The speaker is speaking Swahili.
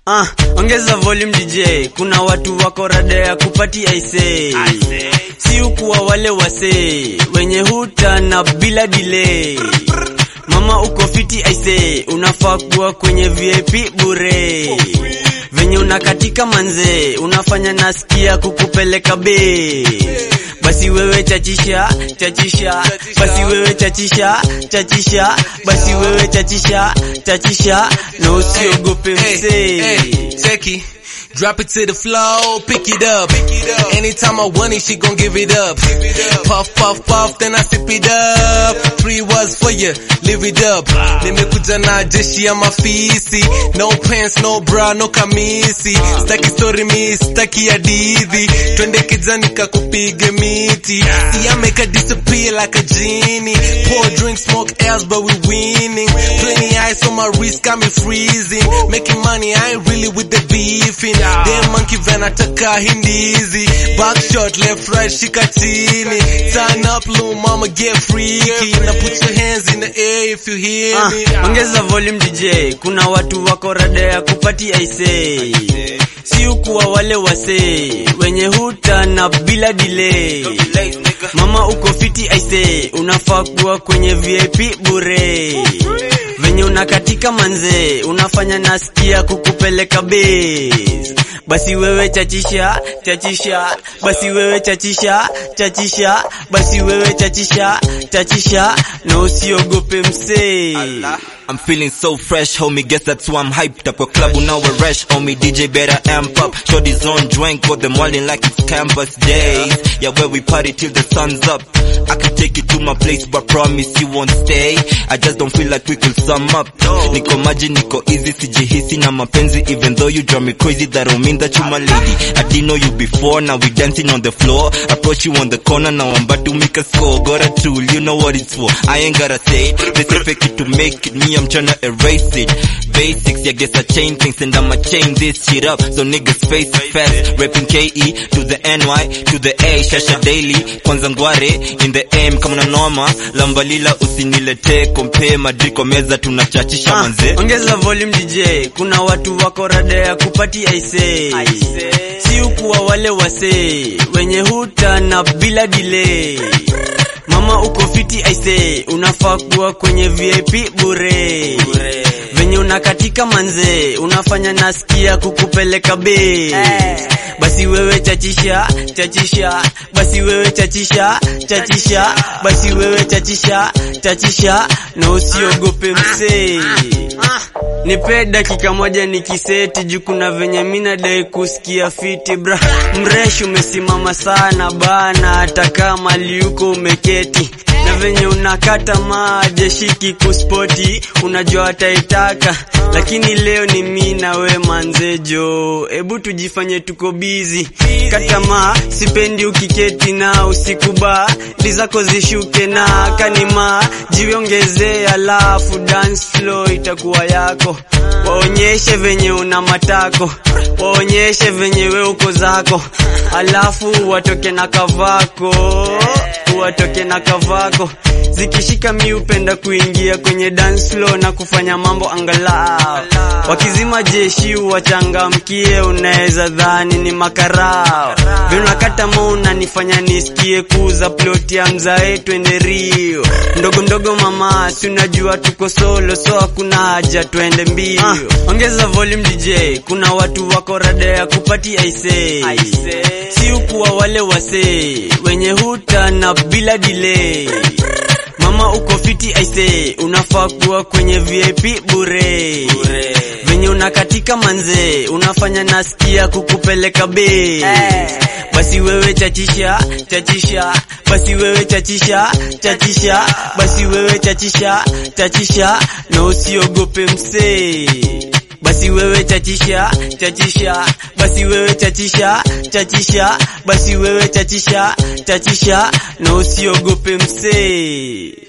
Ah, ongeza volume DJ, kuna watu wako rada ya kupati aise, si ukuwa wale wase wenye huta na bila delay. Mama uko fiti aise, unafaa kuwa kwenye VIP bure, venye unakatika manze, unafanya nasikia kukupeleka be basi wewe chachisha chachisha, basi wewe chachisha chachisha, basi wewe chachisha chachisha, na usiogope msee. Hey, check it. Drop it to the floor, pick it up. Anytime I want it, she gon' give it up. Puff, puff, puff, then I sip it up. Three words for you, live it up. Nimekuja na jeshi ya mafisi. No pants, no bra, no kamisi. Staki story mi, staki hadithi. Twende kijani kakupige miti. See, I make her disappear like a genie. Pour drink, smoke else, but we winning. Plenty ice on my wrist, got me freezing. Making money, I ain't really with the beefing. Damn monkey van ataka hindizi. Back shot, left, right, shika chini. Turn up, little mama, get freaky. Now put your hands in the air if you hear Ah, me. ongeza volume DJ, kuna watu wako rada ya kupati aise, si ukuwa wale wase wenye huta na bila delay. Mama uko fiti aise, unafaa kuwa kwenye VIP bure, venye unakatika manze, unafanya nasikia kukupeleka base. Basi wewe chachisha chachisha, basi wewe chachisha chachisha, basi wewe chachisha chachisha, na usiogope msee. I'm feeling so fresh, homie. Guess that's why I'm hyped up. Kwa club now we're rush, homie. DJ better amp up. Shorty's on drink, got them wildin' like it's campus days. Yeah, where we party till the sun's up. I can take you to my place, but promise you won't stay. I just don't feel like we could sum up. Niko maji, niko easy, sijihisi na mapenzi. Even though you drive me crazy, that don't mean that you my lady. I didn't know you before, now we dancing on the floor. Approach you on the corner, now I'm about to make a score. Got a tool, you know what it's for. I ain't gotta say it. They say fake it to make it. Me, I'm tryna erase it. Basics, yeah, guess I change things and I'ma change this shit up. So niggas face it fast. Rapping KE to the NY to the A. Shasha daily, kwanza ngware in the M. Kama na noma, lambalila usinilete kompe madriko meza tunachachisha Ah, manze. ongeza volume DJ, kuna watu wako rada ya kupati aise, si ukuwa wale wase wenye huta na bila delay. Mama uko fiti aise, unafaa kuwa kwenye VIP bure, venye unakatika manze, unafanya nasikia kukupeleka be basi wewe chachisha chachisha, basi wewe chachisha chachisha, basi wewe chachisha chachisha, na usiogope msee. Nipe dakika moja nikiseti juu kuna venye mina dai kusikia fiti bra. Mresh umesimama sana bana, hata kama liuko umeketi na venye unakata maje shiki kuspoti, unajua ataitaka, lakini leo ni mi na we manzejo, ebu tujifanye tuko bizi kata ma sipendi ukiketi na usiku ba zako zishuke na kanima jiongezee, alafu dance floor itakuwa yako, waonyeshe venye una matako, waonyeshe venye we uko zako, alafu watoke na kavako watoke na kavako zikishika mi upenda kuingia kwenye dance floor na kufanya mambo angalau wakizima jeshi wachangamkie unaweza dhani ni makarao vinakata mo unanifanya nisikie kuuza ploti ya mzae twende rio ndogo ndogo mama si unajua tuko solo so hakuna haja twende mbio ah, ongeza volume DJ kuna watu wako rada ya kupati aise si ukuwa wale wase wenye huta na bila delay Mama uko fiti aise, unafaa kuwa kwenye VIP bure, venye unakatika manze, unafanya nasikia kukupeleka be basi wewe chachisha chachisha, basi wewe chachisha chachisha, basi wewe chachisha chachisha, na usiogope msee basi wewe chachisha chachisha, basi wewe chachisha chachisha, basi wewe chachisha chachisha, na usiogope msee.